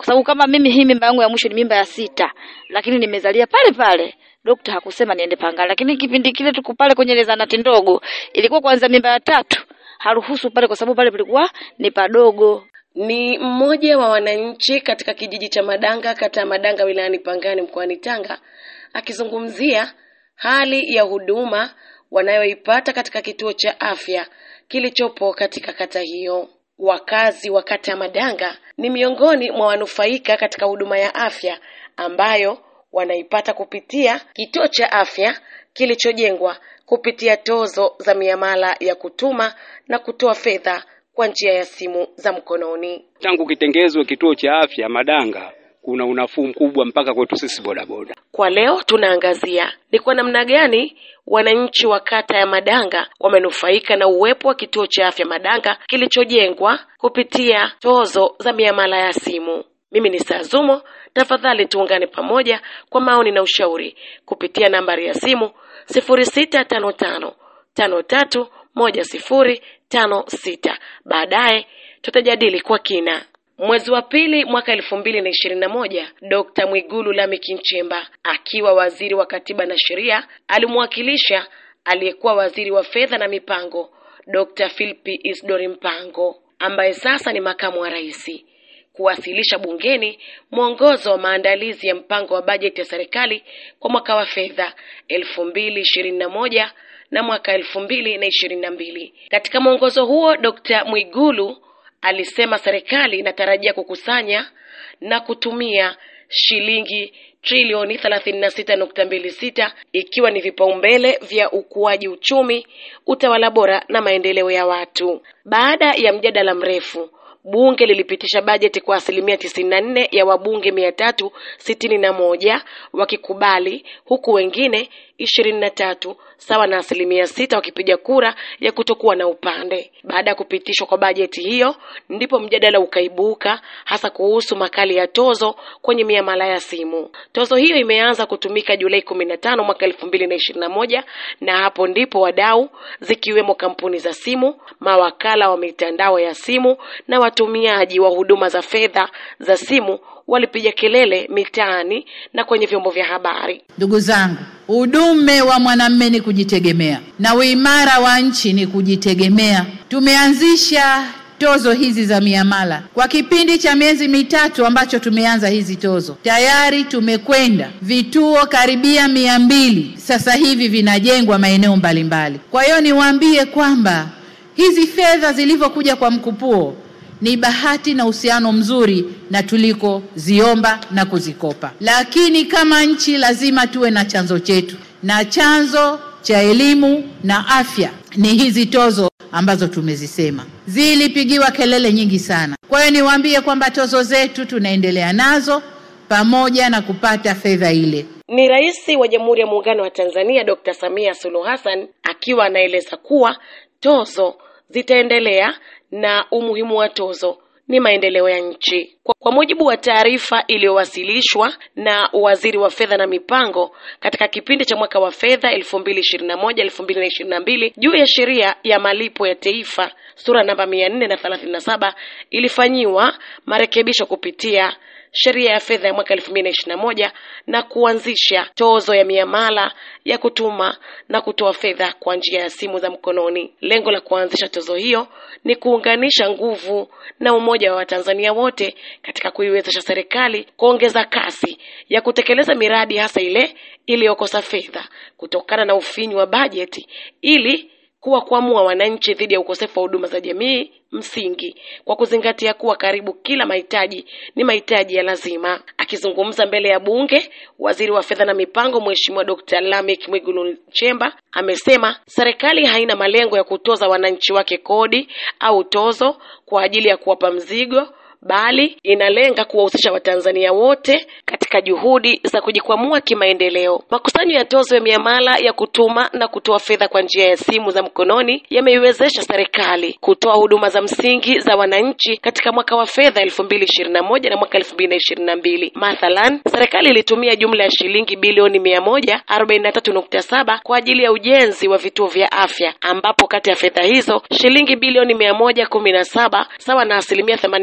sababu kama mimi hii mimba yangu ya mwisho ni mimba ya sita, lakini nimezalia pale pale. Dokta hakusema niende Pangani, lakini kipindi kile tuko pale kwenye ile zahanati ndogo, ilikuwa kwanza mimba ya tatu, haruhusu pale kwa sababu pale palikuwa ni padogo. Ni mmoja wa wananchi katika kijiji cha Madanga, kata ya Madanga, wilayani Pangani, mkoani Tanga, akizungumzia hali ya huduma wanayoipata katika kituo cha afya kilichopo katika kata hiyo. Wakazi wa kata ya Madanga ni miongoni mwa wanufaika katika huduma ya afya ambayo wanaipata kupitia kituo cha afya kilichojengwa kupitia tozo za miamala ya kutuma na kutoa fedha kwa njia ya simu za mkononi. Tangu kitengezwe kituo cha afya Madanga, kuna unafuu mkubwa mpaka kwetu sisi bodaboda. Kwa leo tunaangazia ni kwa namna gani wananchi wa kata ya Madanga wamenufaika na uwepo wa kituo cha afya Madanga kilichojengwa kupitia tozo za miamala ya simu. Mimi ni Sazumo, tafadhali tuungane pamoja kwa maoni na ushauri kupitia nambari ya simu sifuri sita tano tano tano tatu moja sifuri tano sita. Baadaye tutajadili kwa kina. Mwezi wa pili mwaka elfu mbili na ishirini na moja Dkt. Mwigulu Lameck Nchemba akiwa waziri wa katiba na sheria alimwakilisha aliyekuwa waziri wa fedha na mipango Dkt. Philip Isdori Mpango ambaye sasa ni makamu wa rais kuwasilisha bungeni mwongozo wa maandalizi ya mpango wa bajeti ya serikali kwa mwaka wa fedha elfu mbili ishirini na moja na mwaka elfu mbili na ishirini na mbili. Katika mwongozo huo Dkt. Mwigulu alisema serikali inatarajia kukusanya na kutumia shilingi trilioni 36.26 ikiwa ni vipaumbele vya ukuaji uchumi, utawala bora na maendeleo ya watu. Baada ya mjadala mrefu Bunge lilipitisha bajeti kwa asilimia tisini na nne ya wabunge mia tatu sitini na moja wakikubali huku wengine ishirini na tatu sawa na asilimia sita wakipiga kura ya kutokuwa na upande. Baada ya kupitishwa kwa bajeti hiyo, ndipo mjadala ukaibuka hasa kuhusu makali ya tozo kwenye miamala ya simu. Tozo hiyo imeanza kutumika Julai kumi na tano mwaka elfu mbili na ishirini na moja na hapo ndipo wadau zikiwemo kampuni za simu, mawakala wa mitandao ya simu na watumiaji wa huduma za fedha za simu walipiga kelele mitaani na kwenye vyombo vya habari. Ndugu zangu, udume wa mwanamume ni kujitegemea na uimara wa nchi ni kujitegemea. Tumeanzisha tozo hizi za miamala kwa kipindi cha miezi mitatu ambacho tumeanza hizi tozo, tayari tumekwenda vituo karibia mia mbili sasa hivi vinajengwa maeneo mbalimbali. Kwa hiyo niwaambie kwamba hizi fedha zilivyokuja kwa mkupuo ni bahati na uhusiano mzuri na tulikoziomba na kuzikopa, lakini kama nchi lazima tuwe na chanzo chetu, na chanzo cha elimu na afya ni hizi tozo ambazo tumezisema. Zilipigiwa kelele nyingi sana. Kwa hiyo niwaambie kwamba tozo zetu tunaendelea nazo pamoja na kupata fedha ile. Ni Rais wa Jamhuri ya Muungano wa Tanzania Dr. Samia Suluhu Hassan akiwa anaeleza kuwa tozo zitaendelea na umuhimu wa tozo ni maendeleo ya nchi. Kwa, kwa mujibu wa taarifa iliyowasilishwa na Waziri wa Fedha na Mipango katika kipindi cha mwaka wa fedha 2021-2022 juu ya sheria ya malipo ya taifa sura namba 437 ilifanyiwa marekebisho kupitia sheria ya fedha ya mwaka 2021 na kuanzisha tozo ya miamala ya kutuma na kutoa fedha kwa njia ya simu za mkononi. Lengo la kuanzisha tozo hiyo ni kuunganisha nguvu na umoja wa Watanzania wote katika kuiwezesha serikali kuongeza kasi ya kutekeleza miradi hasa ile iliyokosa fedha kutokana na ufinyu wa bajeti ili kuwa kuamua wananchi dhidi ya ukosefu wa huduma za jamii msingi kwa kuzingatia kuwa karibu kila mahitaji ni mahitaji ya lazima. Akizungumza mbele ya Bunge, waziri wa fedha na mipango Mheshimiwa Dr. Lameck Mwigulu Nchemba amesema serikali haina malengo ya kutoza wananchi wake kodi au tozo kwa ajili ya kuwapa mzigo bali inalenga kuwahusisha Watanzania wote katika juhudi za kujikwamua kimaendeleo. Makusanyo ya tozo ya miamala ya kutuma na kutoa fedha kwa njia ya simu za mkononi yameiwezesha serikali kutoa huduma za msingi za wananchi katika mwaka wa fedha elfu mbili ishirini na moja na mwaka elfu mbili na ishirini na mbili. Mathalan, serikali ilitumia jumla ya shilingi bilioni mia moja arobaini na tatu nukta saba kwa ajili ya ujenzi wa vituo vya afya, ambapo kati ya fedha hizo shilingi bilioni mia moja kumi na saba sawa na asilimia themanini na moja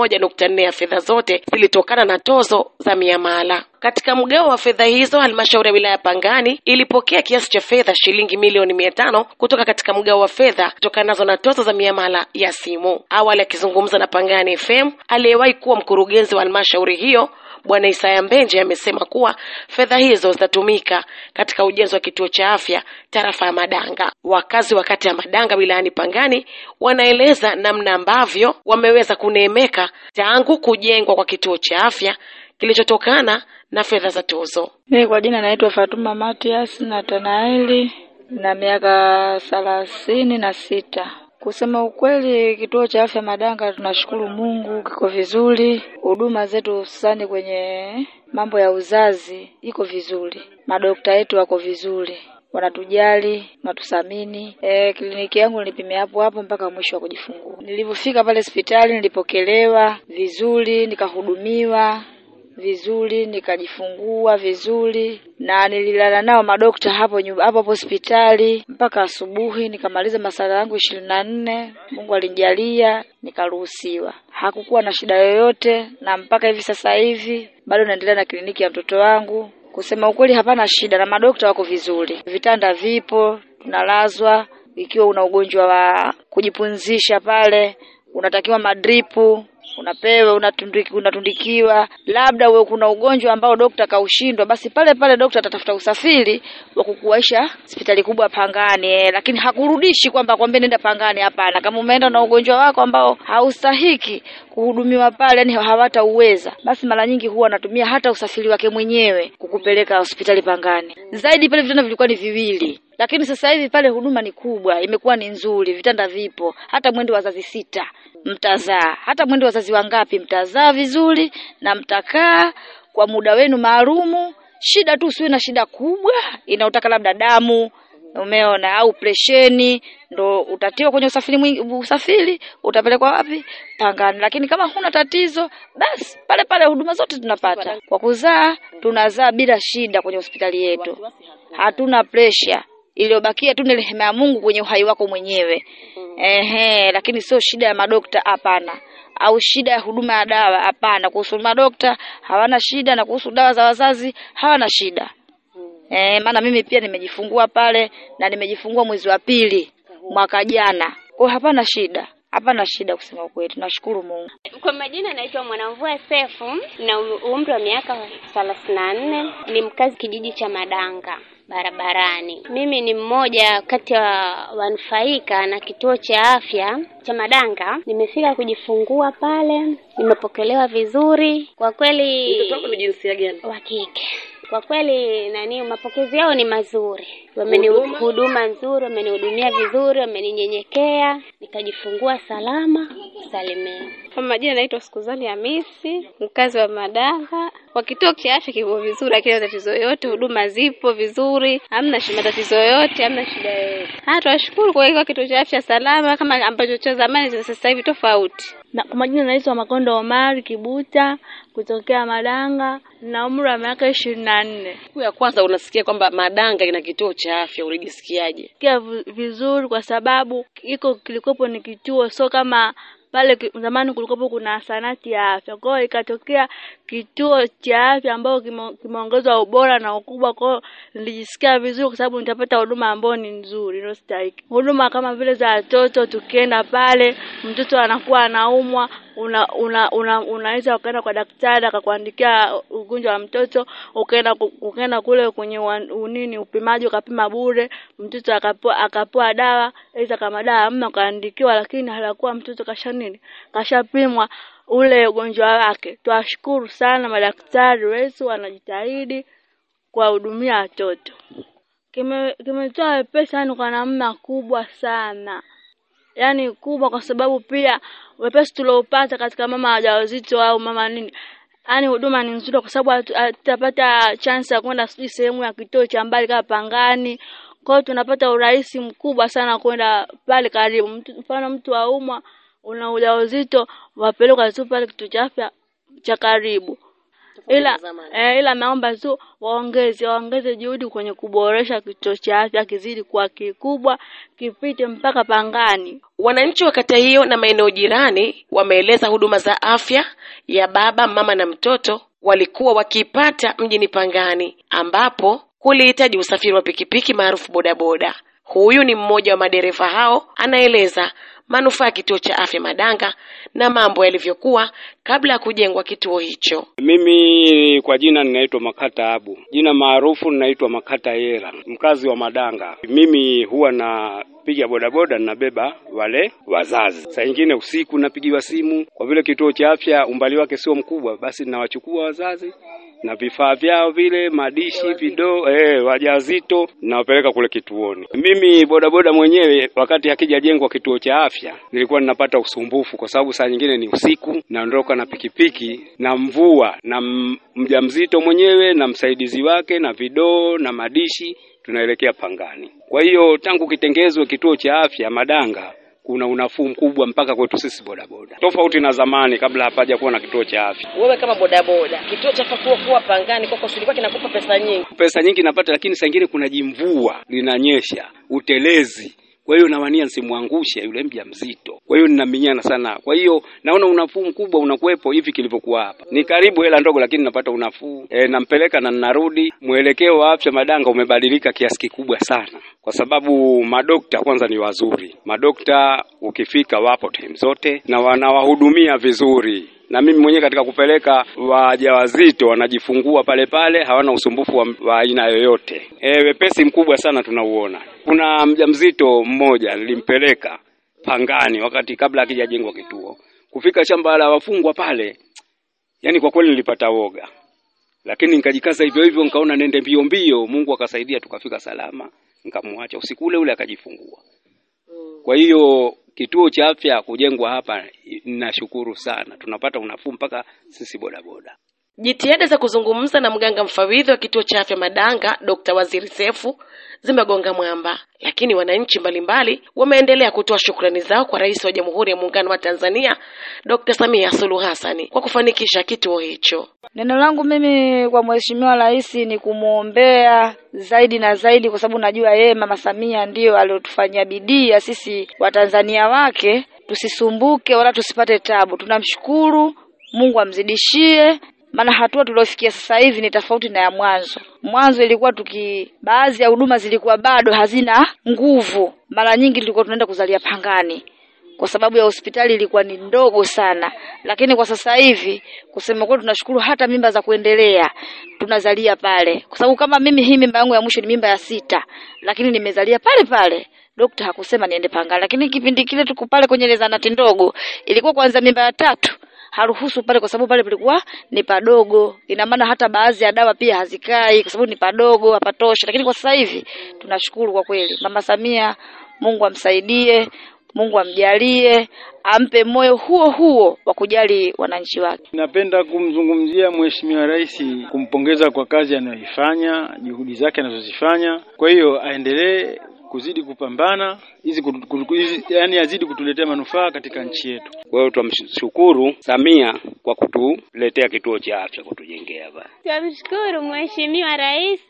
moja nukta nne ya fedha zote zilitokana na tozo za miamala. Katika mgao wa fedha hizo, halmashauri ya wilaya Pangani ilipokea kiasi cha fedha shilingi milioni mia tano kutoka katika mgao wa fedha kutokanazo na tozo za miamala ya simu. Awali akizungumza na Pangani FM, aliyewahi kuwa mkurugenzi wa halmashauri hiyo Bwana Isaya Mbenje amesema kuwa fedha hizo zitatumika katika ujenzi wa kituo cha afya tarafa ya Madanga. Wakazi wa kata ya Madanga wilayani Pangani wanaeleza namna ambavyo wameweza kuneemeka tangu kujengwa kwa kituo cha afya kilichotokana na fedha za tozo. Mimi kwa jina naitwa Fatuma Matias Natanaeli na miaka thelathini na sita. Kusema ukweli, kituo cha afya Madanga tunashukuru Mungu kiko vizuri. Huduma zetu hususani kwenye mambo ya uzazi iko vizuri, madokta yetu wako vizuri, wanatujali, wanatuthamini. E, kliniki yangu nilipimia hapo hapo mpaka mwisho wa kujifungua. Nilivyofika pale hospitali nilipokelewa vizuri, nikahudumiwa vizuri nikajifungua vizuri na nililala nao madokta hapo nyumba hapo hapo hospitali mpaka asubuhi, nikamaliza masala yangu ishirini na nne. Mungu alinijalia nikaruhusiwa, hakukuwa na shida yoyote, na mpaka hivi sasa hivi bado naendelea na kliniki ya mtoto wangu. Kusema ukweli, hapana shida na madokta wako vizuri, vitanda vipo, tunalazwa. Ikiwa una ugonjwa wa kujipunzisha pale, unatakiwa madripu unapewa unatundiki, unatundikiwa. Labda wewe kuna ugonjwa ambao dokta kaushindwa, basi pale pale dokta atatafuta usafiri wa kukuaisha hospitali kubwa Pangani eh, lakini hakurudishi kwamba kwambie nenda Pangani. Hapana, kama umeenda na ugonjwa wako ambao haustahiki kuhudumiwa pale, yani hawatauweza, basi mara nyingi huwa anatumia hata usafiri wake mwenyewe kukupeleka hospitali Pangani. Zaidi pale vitanda vilikuwa ni viwili lakini sasa hivi pale huduma ni kubwa, imekuwa ni nzuri, vitanda vipo, hata mwendo wazazi sita mtazaa, hata mwendo wazazi wangapi mtazaa vizuri na mtakaa kwa muda wenu maalumu. Shida tu usiwe na shida kubwa inaotaka labda damu umeona au presheni, ndo utatiwa kwenye usafiri mwingi, usafiri utapelekwa wapi? Pangani. Lakini kama huna tatizo, basi pale pale huduma zote tunapata. Kwa kuzaa tunazaa bila shida kwenye hospitali yetu, hatuna pressure iliyobakia tu ni rehema ya Mungu kwenye uhai wako mwenyewe. Ehe, lakini sio shida ya madokta, hapana, au shida ya huduma ya dawa, hapana. Kuhusu madokta hawana shida, na kuhusu dawa za wazazi hawana shida. Eh, maana mimi pia nimejifungua pale na nimejifungua mwezi wa pili mwaka jana, kwa hiyo hapana shida, hapana shida kusema ukweli, nashukuru Mungu. Kwa majina naitwa Mwanamvua Sefu na umri wa miaka thelathini na nne, ni mkazi kijiji cha Madanga barabarani. Mimi ni mmoja kati ya wanufaika na kituo cha afya cha Madanga. Nimefika kujifungua pale, nimepokelewa vizuri kwa kweli. Mtoto wako ni jinsia gani? Wa kike. Kwa kweli nani, mapokezi yao ni mazuri, wameni Huduma? huduma nzuri, wamenihudumia vizuri, wameninyenyekea, nikajifungua salama salimia. Kwa majina naitwa Sikuzani Hamisi, mkazi wa Madanga. Kwa kituo cha afya kipo vizuri, hakina tatizo yoyote, huduma zipo vizuri, hamna shi- matatizo yoyote, hamna shida yoyote. Hata tunashukuru kwa hiyo kituo cha afya salama, kama ambacho cha zamani cha sasa hivi tofauti. Na kwa majina naitwa Makondo Omari Kibuta kutokea Madanga na umri wa miaka ishirini na nne. Siku ya kwanza unasikia kwamba Madanga ina kituo cha afya, ulijisikiaje? Sikia vi- vizuri kwa sababu iko kilikopo ni kituo, sio kama pale ki- zamani kulikopo kuna sanati ya afya. Kwa hiyo ikatokea kituo cha afya ambayo kime- kimeongezwa ubora na ukubwa. Kwa hiyo nilijisikia vizuri kwa sababu nitapata huduma ambayo ni nzuri inayostahiki. Huduma kama vile za watoto, tukienda pale mtoto anakuwa anaumwa una, una, una, unaweza ukaenda kwa daktari akakuandikia ugonjwa wa mtoto, ukaenda ku- ukaenda kule kwenye wan- unini upimaji ukapima bure, mtoto akapewa akapewa dawa, aidha kama dawa hamna ukaandikiwa, lakini halakuwa mtoto kasha nini kashapimwa ule ugonjwa wake. Twashukuru sana madaktari wetu wanajitahidi kuwahudumia watoto. Kime- Kimetoa wepesi yani kwa namna kubwa sana yani kubwa kwa sababu pia wepesi tuliopata katika mama wajawazito au mama nini yani huduma ni nzuri kwa sababu hatu- hatutapata chance ya kwenda sijui sehemu ya kituo cha mbali kama Pangani. Kwa hiyo tunapata urahisi mkubwa sana kwenda pale karibu. Mtu- Mfano mtu aumwa, una ujauzito, wapelekwa tu pale kituo cha afya cha karibu. ila eh, ila naomba tu waongeze waongeze juhudi kwenye kuboresha kituo cha afya kizidi kuwa kikubwa kipite mpaka Pangani. Wananchi wa kata hiyo na maeneo jirani wameeleza huduma za afya ya baba, mama na mtoto walikuwa wakiipata mjini Pangani, ambapo kulihitaji usafiri wa pikipiki maarufu bodaboda. Huyu ni mmoja wa madereva hao, anaeleza manufaa ya kituo cha afya Madanga na mambo yalivyokuwa kabla ya kujengwa kituo hicho. Mimi kwa jina ninaitwa Makata Abu, jina maarufu ninaitwa Makata Yera, mkazi wa Madanga. Mimi huwa napiga bodaboda, ninabeba wale wazazi. Saa nyingine usiku napigiwa simu, kwa vile kituo cha afya umbali wake sio mkubwa, basi ninawachukua wazazi na vifaa vyao vile madishi vidoo eh, wajawazito nawapeleka kule kituoni. Mimi bodaboda mwenyewe, wakati hakijajengwa kituo cha afya, nilikuwa ninapata usumbufu, kwa sababu saa nyingine ni usiku, naondoka na pikipiki na mvua na m- mjamzito mwenyewe na msaidizi wake na vidoo na madishi, tunaelekea Pangani. Kwa hiyo tangu kitengezwe kituo cha afya Madanga kuna unafuu mkubwa mpaka kwetu sisi bodaboda, tofauti na zamani kabla hapaja kuwa na kituo cha afya. Wewe kama bodaboda, kituo cha kuwa kuwa Pangani kwako silikuwa kinakupa pesa nyingi? pesa nyingi napata, lakini saa ingine kuna jimvua linanyesha, utelezi. Kwa hiyo nawania nisimwangushe yule mjamzito, kwa hiyo ninaminyana sana. Kwa hiyo naona unafuu mkubwa unakuwepo hivi kilivyokuwa hapa. Ni karibu hela ndogo, lakini napata unafuu e, nampeleka na ninarudi. Mwelekeo wa afya Madanga umebadilika kiasi kikubwa sana, kwa sababu madokta kwanza ni wazuri. Madokta ukifika wapo time zote na wanawahudumia vizuri na mimi mwenyewe katika kupeleka wajawazito wanajifungua pale pale, hawana usumbufu wa, wa aina yoyote. E, wepesi mkubwa sana tunauona. Kuna mjamzito mmoja nilimpeleka Pangani wakati kabla hakijajengwa kituo, kufika shamba la wafungwa pale, yani kwa kweli nilipata woga, lakini nikajikaza hivyo hivyo, nikaona nende mbio mbio. Mungu akasaidia, tukafika salama, nikamwacha usiku ule ule akajifungua. Kwa hiyo kituo cha afya kujengwa hapa, ninashukuru sana, tunapata unafuu mpaka sisi bodaboda. Jitihada za kuzungumza na mganga mfawidhi wa kituo cha afya Madanga, Dr. Waziri Sefu zimegonga mwamba, lakini wananchi mbalimbali wameendelea kutoa shukrani zao kwa Rais wa Jamhuri ya Muungano wa Tanzania Dr. Samia Suluhu Hassan kwa kufanikisha kituo hicho. Neno langu mimi kwa Mheshimiwa Rais ni kumwombea zaidi na zaidi, kwa sababu najua yeye Mama Samia ndiyo aliotufanyia bidii ya sisi Watanzania wake tusisumbuke wala tusipate tabu. Tunamshukuru Mungu amzidishie, maana hatua tuliofikia sasa hivi ni tofauti na ya mwanzo. Mwanzo ilikuwa tuki, baadhi ya huduma zilikuwa bado hazina nguvu, mara nyingi tulikuwa tunaenda kuzalia Pangani kwa sababu ya hospitali ilikuwa ni ndogo sana, lakini kwa sasa hivi kusema kweli, tunashukuru hata mimba za kuendelea tunazalia pale, kwa sababu kama mimi hii mimba yangu ya mwisho ni mimba ya sita, lakini nimezalia pale pale. Dokta hakusema niende Pangani, lakini kipindi kile tuko pale kwenye ile zahanati ndogo, ilikuwa kwanza mimba ya tatu haruhusu pale, kwa sababu pale palikuwa ni padogo. Ina maana hata baadhi ya dawa pia hazikai, kwa sababu ni padogo, hapatoshi. Lakini kwa sasa hivi tunashukuru kwa kweli, Mama Samia, Mungu amsaidie Mungu amjalie, ampe moyo huo huo wa kujali wananchi wake. Napenda kumzungumzia Mheshimiwa Rais, kumpongeza kwa kazi anayoifanya, juhudi zake anazozifanya. Kwa hiyo aendelee kuzidi kupambana hizi, kutu- kutu- hizi yani azidi kutuletea manufaa katika nchi yetu. Kwa hiyo tunamshukuru Samia kwa kutuletea kituo cha afya, kutujengea hapa. Tunamshukuru Mheshimiwa Rais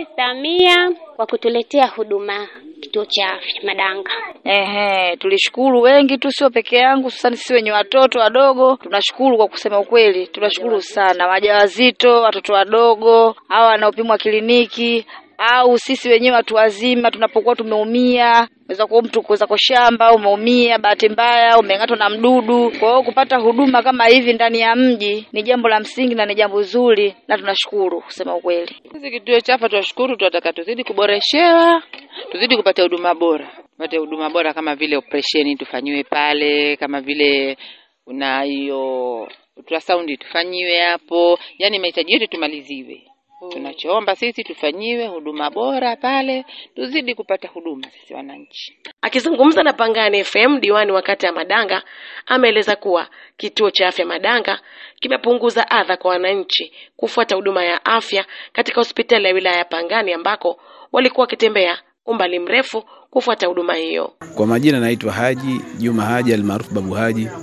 Samia kwa kutuletea huduma kituo cha afya Madanga. Ehe, tulishukuru wengi tu, sio peke yangu, hususani sisi wenye watoto wadogo. Tunashukuru kwa kusema ukweli, tunashukuru sana wajawazito, watoto wadogo, hawa wanaopimwa kliniki au sisi wenyewe watu wazima tunapokuwa tumeumia, weza kuwa mtu kuweza kwa shamba umeumia, bahati mbaya umeng'atwa na mdudu. Kwa hiyo kupata huduma kama hivi ndani ya mji ni jambo la msingi na ni jambo zuri, na tunashukuru kusema ukweli. Sisi kituo cha afya tunashukuru, tunataka tuzidi kuboreshewa, tuzidi kupata huduma bora, tupate huduma bora kama vile operesheni tufanyiwe pale, kama vile una hiyo ultrasound tufanyiwe hapo, yani mahitaji yote tumaliziwe. Tunachoomba sisi tufanyiwe huduma bora pale, tuzidi kupata huduma sisi wananchi. Akizungumza na Pangani FM, diwani wa kata ya Madanga ameeleza kuwa kituo cha afya Madanga kimepunguza adha kwa wananchi kufuata huduma ya afya katika hospitali ya wilaya ya Pangani ambako walikuwa wakitembea umbali mrefu kufuata huduma hiyo. Kwa majina naitwa Haji Juma Haji almaarufu Babu Haji,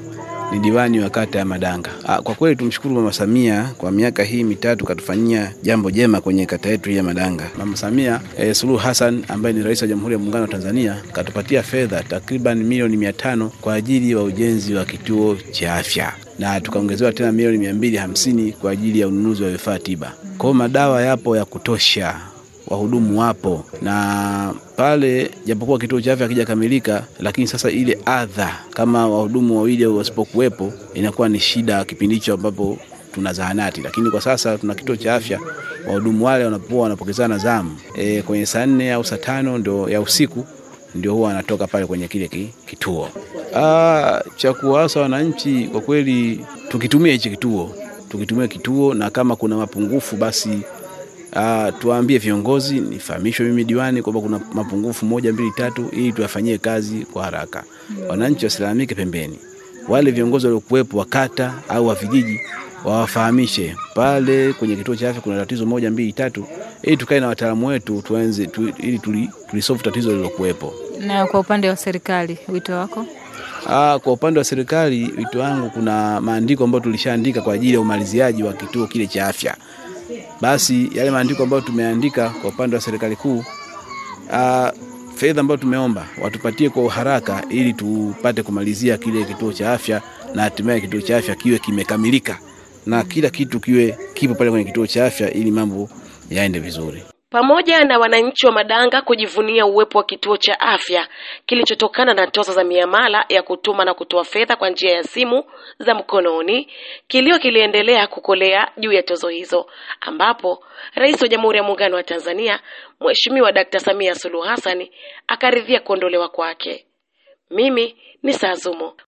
ni diwani wa kata ya Madanga. Ah, Kwa kweli tumshukuru Mama Samia kwa miaka hii mitatu katufanyia jambo jema kwenye kata yetu hii ya Madanga. Mama Samia eh, Suluhu Hassan ambaye ni rais wa Jamhuri ya Muungano wa Tanzania katupatia fedha takriban milioni mia tano kwa ajili ya ujenzi wa kituo cha afya na tukaongezewa tena milioni mia mbili hamsini kwa ajili ya ununuzi wa vifaa tiba. Kwa hiyo madawa yapo ya kutosha wahudumu wapo na pale, japokuwa kituo cha afya hakijakamilika, lakini sasa ile adha kama wahudumu wawili au wasipokuwepo inakuwa ni shida kipindi hicho ambapo tuna zahanati, lakini kwa sasa tuna kituo cha afya. Wahudumu wale wanapokuwa wanapokezana zamu e, kwenye saa nne au saa tano ndio ya usiku ndio huwa wanatoka pale kwenye kile ki- kituo. Ah, cha kuwaasa wananchi kwa kweli, tukitumia hichi kituo, tukitumia kituo, na kama kuna mapungufu basi Uh, tuwaambie viongozi, nifahamishwe mimi diwani kwamba kuna mapungufu moja mbili tatu, ili tuyafanyie kazi kwa haraka. Wananchi wasilalamike pembeni, wale viongozi waliokuwepo wa kata au wa vijiji wawafahamishe pale kwenye kituo cha afya kuna tatizo moja mbili tatu, ili tukae na wataalamu wetu tuanze tu, ili tuli, tulisolve tatizo lililokuwepo. Na kwa upande wa serikali, wito wako? Ah, kwa upande wa serikali wito wangu, kuna maandiko ambayo tulishaandika kwa ajili ya umaliziaji wa kituo kile cha afya. Basi yale maandiko ambayo tumeandika kwa upande wa serikali kuu, ah, fedha ambayo tumeomba watupatie kwa uharaka ili tupate kumalizia kile kituo cha afya na hatimaye kituo cha afya kiwe kimekamilika na kila kitu kiwe kipo pale kwenye kituo cha afya ili mambo yaende vizuri. pamoja na wananchi wa Madanga kujivunia uwepo wa kituo cha afya kilichotokana na tozo za miamala ya kutuma na kutoa fedha kwa njia ya simu za mkononi, kilio kiliendelea kukolea juu ya tozo hizo, ambapo Rais wa Jamhuri ya Muungano wa Tanzania Mheshimiwa Dkt. Samia Suluhu Hassan akaridhia kuondolewa kwake. Mimi ni Sazumo.